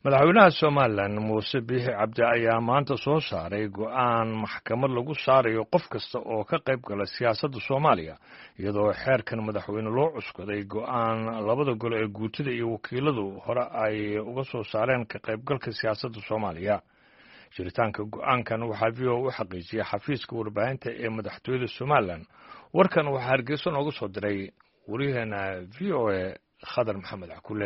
madaxweynaha somalilan muuse biixi cabdi ayaa maanta soo saaray go-aan maxkamad lagu saarayo qof kasta oo ka qayb gala siyaasadda soomaaliya iyadoo xeerkan madaxweyne loo cuskaday go-aan labada gole ee guutida iyo wakiiladu hore ay uga soo saareen ka qaybgalka siyaasadda soomaaliya jiritaanka go-aankan waxaa v o u xaqiijiyay xafiiska warbaahinta ee madaxtooyada somalilan warkan waxaa hargeyso nooga soo diray waryaheena v o a khadar maxamed cakule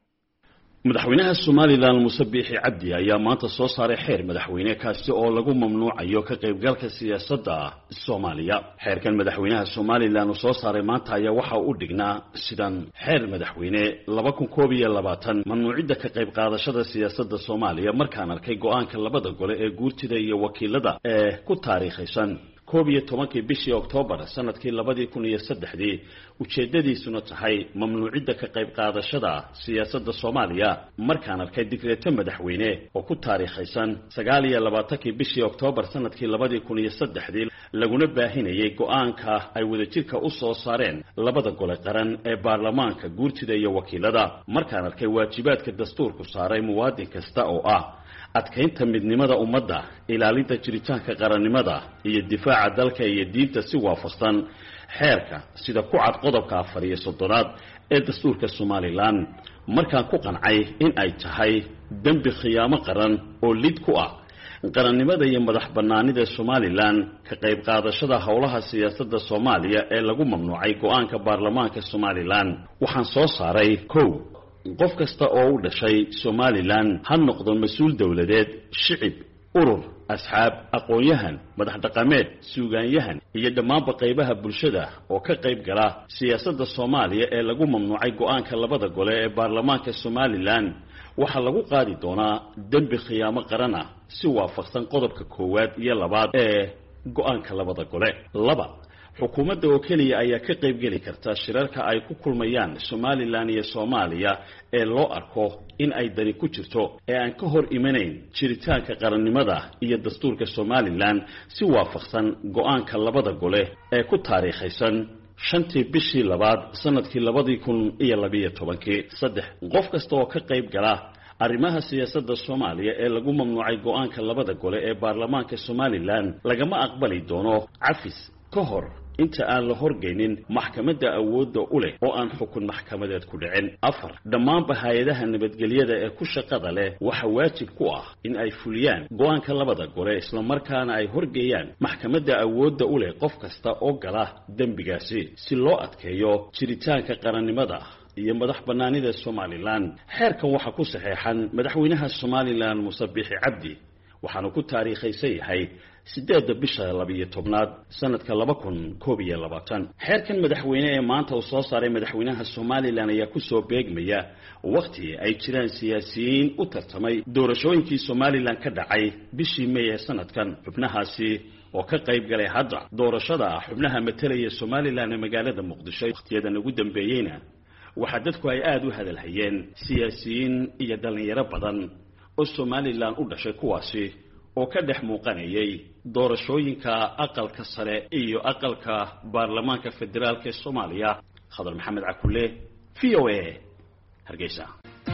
madaxweynaha somalilan muuse biixi cabdi ayaa maanta soo saaray xeer madaxweyne kaasi oo lagu mamnuucayo ka qaybgalka siyaasadda soomaaliya xeerkan madaxweynaha somalilan uu soo saaray maanta ayaa waxa u dhignaa sidan xeer madaxweyne laba kun koob iyo labaatan mamnuucidda ka qayb qaadashada siyaasadda soomaaliya markaan arkay go-aanka labada gole ee guurtida iyo wakiilada ee ku taariikhaysan koob iyo tobankii bishii oktoobar sanadkii labadii kun iyo saddexdii ujeeddadiisuna tahay mamnuucidda ka qayb qaadashada siyaasadda soomaaliya markaan arkay digreeto madaxweyne oo ku taariikhaysan sagaal iyo labaatankii bishii oktoobar sanadkii labadii kun iyo saddexdii laguna baahinayay go-aanka ay wadajirka u soo saareen labada gole qaran ee baarlamaanka guurtida iyo wakiilada markaan arkay waajibaadka dastuurku saaray muwaadin kasta oo ah adkaynta midnimada ummadda ilaalinta jiritaanka qarannimada iyo difaaca dalka iyo diinta si waafaqsan xeerka sida ku cad qodobka afar iyo soddonaad ee dastuurka somalilan markaan ku qancay in ay tahay dembi khiyaamo qaran oo lid ku ah qarannimada iyo madax bannaanida somalilan ka qayb qaadashada howlaha siyaasadda soomaaliya ee lagu mamnuucay go-aanka baarlamaanka somalilan waxaan soo saaray kow qof kasta oo u dhashay somalilan ha noqdo mas-uul dowladeed shicib urur asxaab aqoon-yahan madax dhaqameed suugaanyahan iyo dhammaanba qaybaha bulshada oo ka qayb gala siyaasadda soomaaliya ee lagu mamnuucay go-aanka labada gole ee baarlamaanka somalilan waxaa lagu qaadi doonaa dembi khiyaamo qaran ah si waafaqsan qodobka koowaad iyo labaad ee go-aanka labada gole laba xukuumadda oo keliya ayaa ka qaybgeli karta shirarka ay ku kulmayaan somalilan iyo soomaaliya ee loo arko in ay dani ku jirto ee aan ka hor imanayn jiritaanka qarannimada iyo dastuurka somalilan si waafaqsan go-aanka labada gole ee ku taariikhaysan shantii bishii labaad sanadkii labadii kun iyo labiyo tobankii saddex qof kasta oo ka qayb gala arrimaha siyaasadda soomaaliya ee lagu mamnuucay go-aanka labada gole ee baarlamaanka somalilan lagama aqbali doono cafis ka hor inta aan la horgeynin maxkamadda awoodda u leh oo aan xukun maxkamadeed ku dhicin afar dhammaanba hay-adaha nabadgelyada ee ku shaqada leh waxa waajib ku ah in ay fuliyaan go-aanka labada gole islamarkaana ay horgeeyaan maxkamadda awoodda u leh qof kasta oo gala dembigaasi si loo adkeeyo jiritaanka qarannimada iyo madax bannaanida somalilan xeerkan waxaa ku saxeexan madaxweynaha somalilan muuse biixi cabdi waxaanu ku taariikhaysan yahay siddeedda bisha labiyo tobnaad sanadka laba kun koob iyo labaatan xeerkan madaxweyne ee maanta uu soo saaray madaxweynaha somalilan ayaa kusoo beegmaya wakhti ay jiraan siyaasiyiin u tartamay doorashooyinkii somalilan ka dhacay bishii may ee sanadkan xubnahaasi oo ka qayb galay hadda doorashada xubnaha matelaya somalilan ee magaalada muqdisho wakhtiyadan ugu dambeeyeyna waxaa dadku ay aada u hadalhayeen siyaasiyiin iyo dhallinyaro badan oo somalilan u dhashay kuwaasi oo ka dhex muuqanayay doorashooyinka aqalka sare iyo aqalka baarlamaanka federaalk ee soomaaliya khadar maxamed cakule v o a hargeysa